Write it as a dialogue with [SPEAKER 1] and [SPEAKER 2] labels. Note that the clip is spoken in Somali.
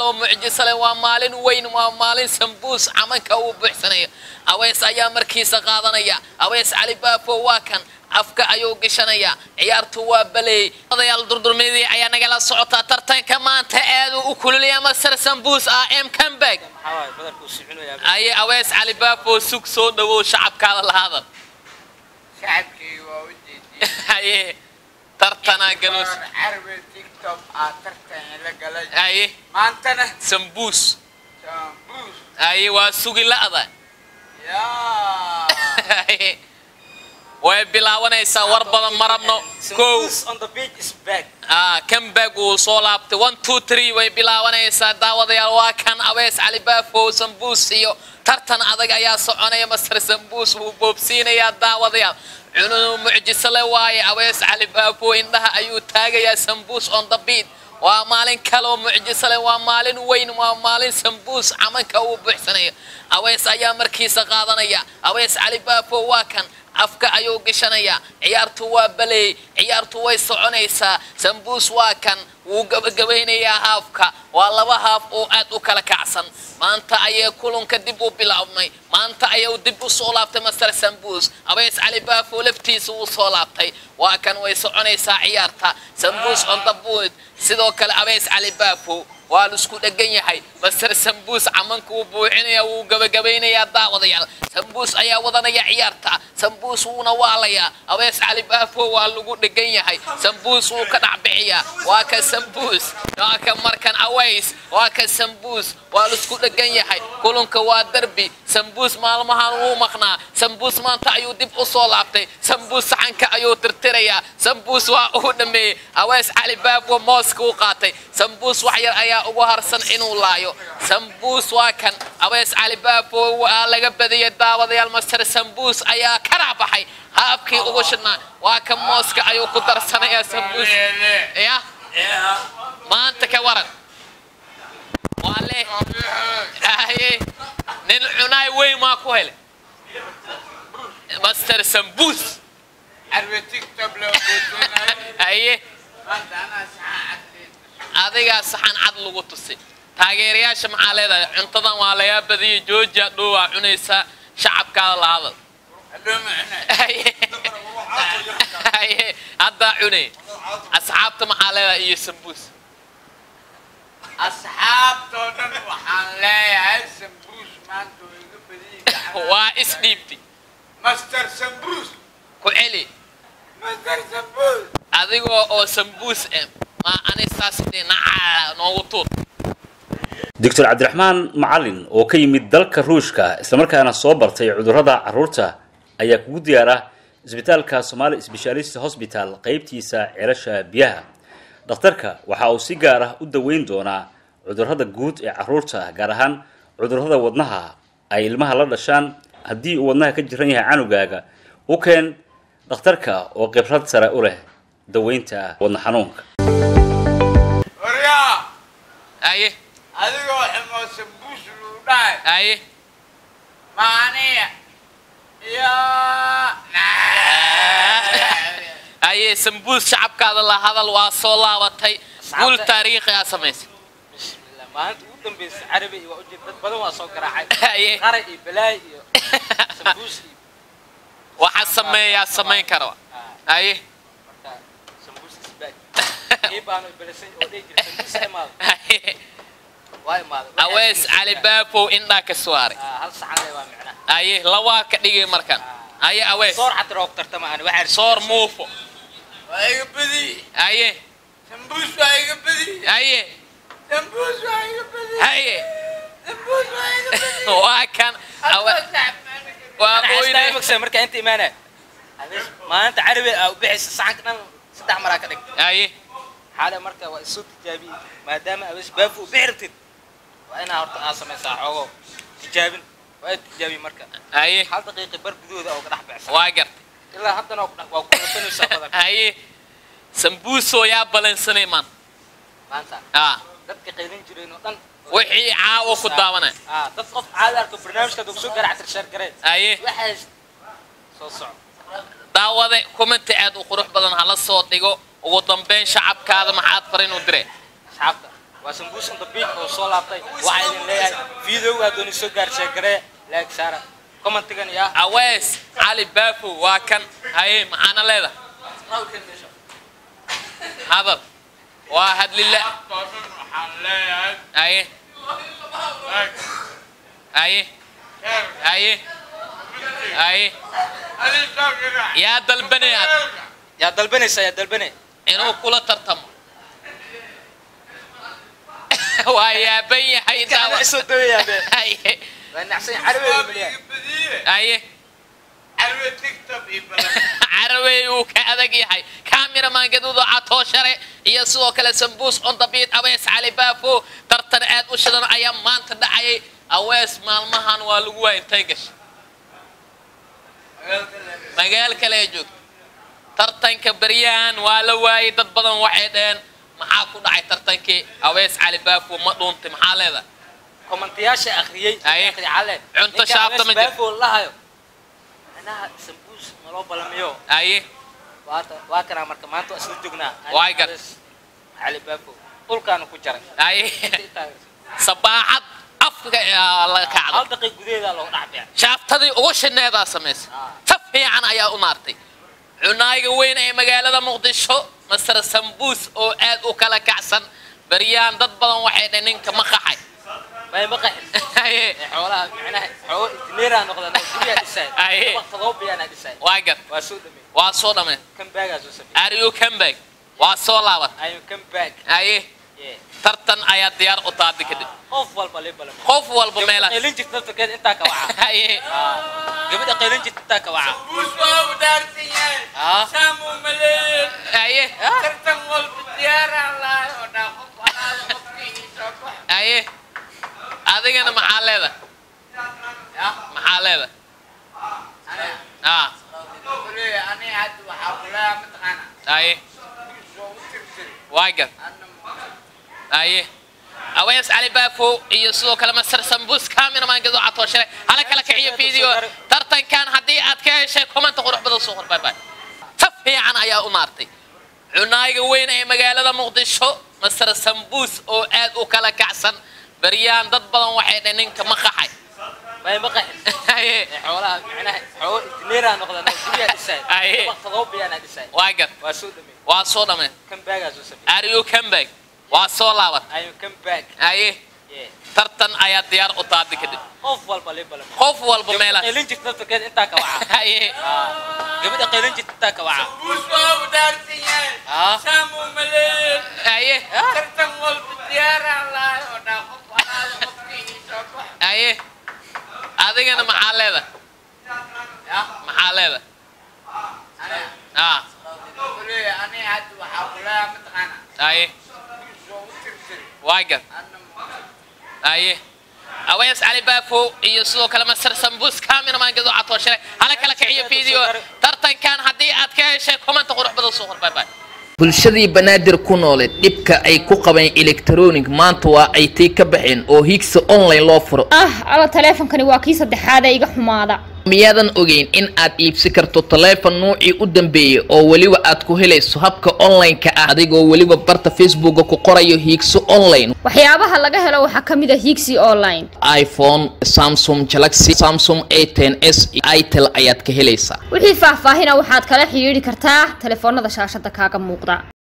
[SPEAKER 1] kaloo mucjiso leh waa maalin weyn waa maalin sambuus camanka uu buuxsanayo aweys ayaa markiisa qaadanaya aweys cali baafo waa kan afka ayuu gishanayaa ciyaartu waa baleey odayaal durdurmeedii ayaa nagala socotaa tartanka maanta aaduu u kululaya masar sambuus ah m comeback
[SPEAKER 2] maxaa waaye badarkuu sicinayaa
[SPEAKER 1] aye aweys cali baafo sug soo dhawow shacabkaada lahaada
[SPEAKER 3] shacabkii waa u jeediyey
[SPEAKER 1] haye tartanaa galuus
[SPEAKER 3] War carbe tiktok aa tartan la galay
[SPEAKER 1] haye
[SPEAKER 3] maantana
[SPEAKER 1] sambuus
[SPEAKER 3] sambuus
[SPEAKER 1] haye waa sugi la'da
[SPEAKER 3] yaa
[SPEAKER 1] Haye. way bilaabanaysaa war badan ma rabno kow
[SPEAKER 2] Sambuus on the beach is back
[SPEAKER 1] ah comeback uu soo laabtay one two three way bilaabanaysaa daawadayaal waa kan abees cali baafo sambuus iyo tartan adag ayaa soconaya master sambuus wuu boobsiinayaa daawadayaal cunuu mucjiso le waaye abees cali baafo indhaha ayuu taagayaa sambuus on the beat waa maalin kaloo mucjiso leh waa maalin weyn waa maalin sambuus camanka uu buuxsanayo awees ayaa markiisa qaadanaya awees cali baafo waa kan afka ayuu gishanayaa ciyaartu waa baleey ciyaartu way soconaysaa sambuus waa kan wuu gabagabaynayaa haafka waa laba haaf oo aad u kala kacsan maanta ayay kulunka dib u bilaabmay maanta ayuu dib u soo laabtay master sambuus abeys cali baafo laftiisa wuu soo laabtay waa kan way soconaysaa ciyaarta sambuus on the board sidoo kale abeys cali baafo waa la isku dhegan yahay master sambuus camanka wuu buuxinaya wuu gabagabaynayaa daawadayaal sambuus ayaa wadanaya ciyaarta sambuus wuuna waalayaa abees cali baafo waa lagu dhegan yahay sambuus wuu ka dhacbixiyaa waa ka sambuus waa ka markan aways waa ka sambuus waa la isku dhegan yahay kulunka waa derbi sambuus maalmahan wuu maqnaa sambuus maanta ayuu dib u soo laabtay sambuus saxanka ayuu tirtirayaa sambuus waa uu dhameeyey awees cali baafo mooska u qaatay sambuus wax yar ayaa ugu harsan inuu laayo sambuus waa kan abees cali baafo waa laga badiyay daawadayaal master sambuus ayaa ka raabaxay haabkii ugu shidnaa waa kan mooska ayuu ku darsanayaa sambuus ya maanta ka waran waa leh aye nin cunaay weyn maa ku helay master sambuus
[SPEAKER 3] carbe tiktok loo boodoonayo
[SPEAKER 1] haye
[SPEAKER 3] maanta anaa saxan caddeed
[SPEAKER 1] adigaa saxan cad lagu tusay taageerayaasha maxaa leedahay cuntadan waa lagaa badiyay jooja dhow waa cunaysaa shacabkaada la hadal
[SPEAKER 3] hadhow macna
[SPEAKER 1] Haye. Haye. haddaa cunay asxaabta maxaa leedahay iyo sambuus
[SPEAKER 3] asxaabtoo dhan waxaan leeyahay sambuus maanta oo iga badiyey
[SPEAKER 1] waa isdhiibti
[SPEAKER 3] master sambuus
[SPEAKER 1] ku celi
[SPEAKER 3] master sambuus
[SPEAKER 1] adigoo oo sambuus eh ma ani saas dee nacaa noogu tuur
[SPEAKER 4] doctor cabdiraxmaan macalin oo ka yimid dalka ruushka islamarkaana soo bartay cudurrada carruurta ayaa kugu diyaara isbitaalka somali specialist hosbital qeybtiisa ceelasha biyaha dhakhtarka waxa uu si gaar ah u daweyn doonaa cudurrada guud ee carruurta gaar ahaan cudurrada wadnaha ay ilmaha la dhashaan haddii uu wadnaha ka jiran yahay canugaaga u keen dhakhtarka oo khibrad sare u leh daweynta wadna xanuunka
[SPEAKER 3] waryaa
[SPEAKER 1] haye
[SPEAKER 3] adigoo xumoo sambuus luu dhahay
[SPEAKER 1] haye
[SPEAKER 3] maaniya yaa
[SPEAKER 1] haye sambuus shacabkaada la hadal waa soo laabatay guul taariikhi aa samaysay
[SPEAKER 2] bismillah maalinta ugu dambaysa carabi iyo waa ujeed dad badan waa soo garaacay
[SPEAKER 1] haye
[SPEAKER 2] qara iyo balaay iyo sambuus iyo
[SPEAKER 1] waxaa sameeyaa samayn kara haye
[SPEAKER 2] marka sambuus is back ii baanu ibalisay oo dhihi jira sambuus ha imaado
[SPEAKER 1] haye
[SPEAKER 2] waa imaaday Waxay
[SPEAKER 1] awees
[SPEAKER 2] sambuus
[SPEAKER 1] cali
[SPEAKER 2] back.
[SPEAKER 1] baafow indhaa ka suwaaray
[SPEAKER 2] Ah, hal saxan le waa micnaha
[SPEAKER 1] haye lawaa ka dhigay markan haye awees
[SPEAKER 2] soor xataa roog tartama ani waxaa
[SPEAKER 1] soor muufo
[SPEAKER 3] waa iga badiyey
[SPEAKER 1] haye
[SPEAKER 3] sambuus waa iga badiyey
[SPEAKER 1] haye
[SPEAKER 3] sambuus waa iga badiyey
[SPEAKER 1] haye
[SPEAKER 3] sambuus waa iga badiyey
[SPEAKER 1] waa kan awe- waa ooynay
[SPEAKER 2] magsa markaa inta imaanaya Adees, maalinta carabi aa u bixaysa saxanka dhan saddex maraa ka dhig
[SPEAKER 1] haye
[SPEAKER 2] xaale marka waa isoo tijaabiyey maadaama awees baafu u bixi rabtid waa inaa horta aa samaysaa xoogo tijaabin waa tijaabiye marka
[SPEAKER 1] haye
[SPEAKER 2] hal daqiiqi bar gudahooda oo ka dhex bixsan
[SPEAKER 1] waa gartay
[SPEAKER 2] ilaa haddana waa ku dhex- waa ku rafanaysaa badan
[SPEAKER 1] haye sambuusoo yaa balansanay man
[SPEAKER 2] maanta
[SPEAKER 1] ah
[SPEAKER 2] dadka qaylin jireen oo dhan
[SPEAKER 1] wixii caawa ku daawanay
[SPEAKER 2] ah dad qof caadi arko barnaamijka dog soo garactir sheer gareen
[SPEAKER 1] haye
[SPEAKER 2] waxaas soo soco
[SPEAKER 1] daawade commenti aad u qurux badan hala soo dhigo ugu dambeyn shacabkaada maxaad farin u dire
[SPEAKER 2] asxaabta waa sambuus on the beach oo soo laabtay waxaa idin leeyahay videoga dooni soo gaarsiya garee laag saara commentigan iyo ah
[SPEAKER 1] awees cali baafo waa kan haye maxaana leedahay hadal waa hadlila
[SPEAKER 3] toosan waxaan leeyahay
[SPEAKER 1] haye haye haye haye
[SPEAKER 3] adisoo girac
[SPEAKER 1] yaa dalbanayaad
[SPEAKER 2] yaa dalbanaysa yaa dalbanay
[SPEAKER 1] inuu kula tartamo waa yaaban yahay
[SPEAKER 2] kaana isoo dawayaa be
[SPEAKER 1] haye
[SPEAKER 2] waa nacsan carabeeda milyaa
[SPEAKER 3] badiye
[SPEAKER 1] haye
[SPEAKER 3] carwe tiktok iyo balan
[SPEAKER 1] carawey uu ka adag yahay cameraman gaduudo catoo share iyo sidoo kale sambuus on the beat awees cali baafo tartan aad u shidan ayaa maanta dhacayay awees maalmahan waa lagu waa intay gashay magaal kale ay joogto tartanka beryahan waa la waayay dad badan waxay dhaheen maxaa ku dhacay tartankii awees cali baafo ma dhuuntay maxaa leedahay
[SPEAKER 2] kommentiyaasha akhriyey
[SPEAKER 1] Haye.
[SPEAKER 2] akhri calle
[SPEAKER 1] Cunto
[SPEAKER 2] Ninka
[SPEAKER 1] shaabta ma
[SPEAKER 2] Abees
[SPEAKER 1] jiro.
[SPEAKER 2] Baafo lahayo anaha sambuus naloo balamiyo
[SPEAKER 1] aye
[SPEAKER 2] waata waa kanaa marka maanta waa isla joognaa
[SPEAKER 1] Waay gar.
[SPEAKER 2] Abees cali baafo dhulkaana ku jaray
[SPEAKER 1] aye sabaaxad afka ayaa laga kacday
[SPEAKER 2] hal daqiiq gudaheeda loo dhacbiya
[SPEAKER 1] shaaftadii ugu shineedaa samaysay ta fiican ayaa u maartay cunaayiga weyn ee magaalada muqdisho masar sambuus oo aad u kala kacsan baryaan dad badan waxay dhaheen ninka ma qaxay
[SPEAKER 2] may ma qaxin
[SPEAKER 1] Haye,
[SPEAKER 2] ee xoolaha macnaha xoolo injineeraa noqdaan oo guryaa dhisay
[SPEAKER 1] Haye.
[SPEAKER 2] waqtadoo biyaana dhisay
[SPEAKER 1] waa gar
[SPEAKER 2] waa soo dhamay
[SPEAKER 1] waa soo dhameen
[SPEAKER 2] kan baagaa soo sameeyey
[SPEAKER 1] are you come back waa soo laaban
[SPEAKER 2] ayuu kan baag
[SPEAKER 1] aye
[SPEAKER 2] Yeah.
[SPEAKER 1] tartan ayaa diyaar u taadi kadib
[SPEAKER 2] qof walba lee balamiyo
[SPEAKER 1] qof walba meelaas
[SPEAKER 2] qaylin jirta naftarkeeda intaa ka waca
[SPEAKER 1] haye
[SPEAKER 2] gabadha qaylin jirta intaa ka waca
[SPEAKER 3] buus waa u dhaarsan yahay
[SPEAKER 2] Ah.
[SPEAKER 3] saamu maleyn
[SPEAKER 1] haye
[SPEAKER 3] tartan walba diyaaraan lahay oo dhaa qof alaala qofkii soo bax
[SPEAKER 1] haye adigana maxaa leedahay maxaa leedahay ah
[SPEAKER 3] kule ani hadda waxaa kulaha mataqaana
[SPEAKER 1] haye
[SPEAKER 3] buus waa u tirtiri
[SPEAKER 1] waa gar
[SPEAKER 3] anna
[SPEAKER 1] aye awees cali baafo iyo sidoo kale masar sambuus cameraman gado catoo shale hala kala kiciyo video tartankan haddii aad ka heshay commenta qurux badan soo qor bye bye ta fiican ayaa u maartay cunaayiga weyn ee magaalada muqdisho masar sambuus oo aad u kala kacsan baryaan dad badan waxay dhaheen ninka ma qaxay
[SPEAKER 2] may ma qaxin
[SPEAKER 1] Haye,
[SPEAKER 2] ee xoolaha macnaha xoolo injineeraa noqdaan oo guryaa dhisay
[SPEAKER 1] Haye.
[SPEAKER 2] waqtadoo biyaana dhisay
[SPEAKER 1] waa gar
[SPEAKER 2] waa soo dhamay
[SPEAKER 1] waa soo dhameen
[SPEAKER 2] kan baagaa soo sameeyey
[SPEAKER 1] are you come back waa soo laaban
[SPEAKER 2] ayuu kan baag
[SPEAKER 1] aye
[SPEAKER 2] Yeah.
[SPEAKER 1] tartan ayaa diyaar u taadi kadib
[SPEAKER 2] qof walba lee balamiyo
[SPEAKER 1] qof walba meelaas
[SPEAKER 2] qaylin jirta naftarkeeda intaa ka waca
[SPEAKER 1] haye
[SPEAKER 2] gabadha qaylin jirta intaa ka waca
[SPEAKER 3] buus waa u dhaarsan yahay
[SPEAKER 2] Ah.
[SPEAKER 3] saamu maleyn
[SPEAKER 1] haye
[SPEAKER 3] tartan walba diyaaraan lahay oo dhaa qof alaala qofkii soo bax
[SPEAKER 1] haye adigana maxaa leedahay maxaa leedahay ah
[SPEAKER 3] kule ani hadda waxaa kulaha mataqaana
[SPEAKER 1] haye
[SPEAKER 3] buus waa u tirtiri
[SPEAKER 1] waa gar
[SPEAKER 3] anna
[SPEAKER 1] haye awees cali baafo iyo sidoo kale masar sambuus cameraman gado catoo shale hala kala kiciyo video tartankan haddii aad ka heshay commenta qurux badan soo qor bye bye
[SPEAKER 5] bulshadii banaadir ku noole dhibka ay ku qabeen electronic maanta waa ay tii ka baxeen oo higsa online loo furo
[SPEAKER 6] ah alla taleefonkani waa kii saddexaad ee iga xumaada
[SPEAKER 5] miyaadan ogeyn in aad iibsi karto taleefon nuucii u dambeeyey oo weliba aad ku helayso habka online-ka ah adigoo weliba barta facebooka ku qorayo hiigso online
[SPEAKER 6] waxyaabaha laga helo waxaa ka mid a higsi online
[SPEAKER 5] iphone samsung galaxy samsung a ten s itel ayaad ka helaysaa
[SPEAKER 6] wixii faahfaahina waxaad kala xidhiidhi kartaa taleefoonada shaashada kaaga muuqda